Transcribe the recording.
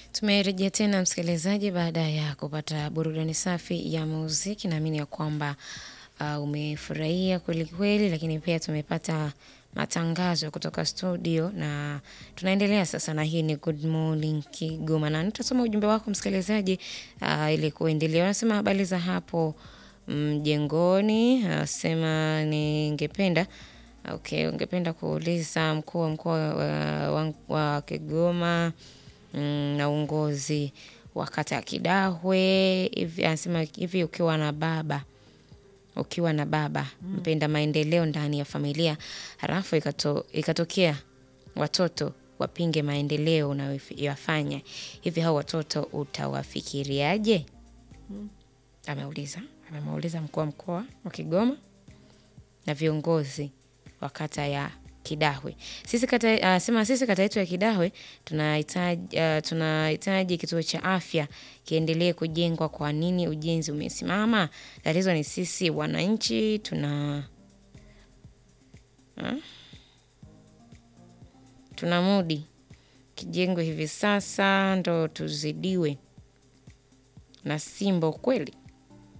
Tumerejea tena msikilizaji, baada ya kupata burudani safi ya muziki. Naamini ya kwamba uh, umefurahia kweli kweli, lakini pia tumepata matangazo kutoka studio na tunaendelea sasa, na hii ni Good Morning Kigoma, na nitasoma ujumbe wako msikilizaji, uh, ili kuendelea. Unasema habari za hapo mjengoni, asema ningependa okay, ungependa kuuliza mkuu wa mkoa wa, wa, wa Kigoma mm, na uongozi wa kata ya Kidahwe hivi, anasema hivi, ukiwa na baba ukiwa na baba mpenda maendeleo ndani ya familia, halafu ikato, ikatokea watoto wapinge maendeleo unayoyafanya, hivi hao watoto utawafikiriaje? Ameuliza, amemuuliza mkuu wa mkoa wa Kigoma na viongozi wa kata ya Kidahwe. Sisi kata, uh, sema sisi kata yetu ya Kidahwe tunahitaji uh, tunahitaji kituo cha afya kiendelee kujengwa. Kwa nini ujenzi umesimama? Tatizo ni sisi wananchi tuna huh? tuna mudi kijengwe hivi sasa ndo tuzidiwe na Simbo kweli.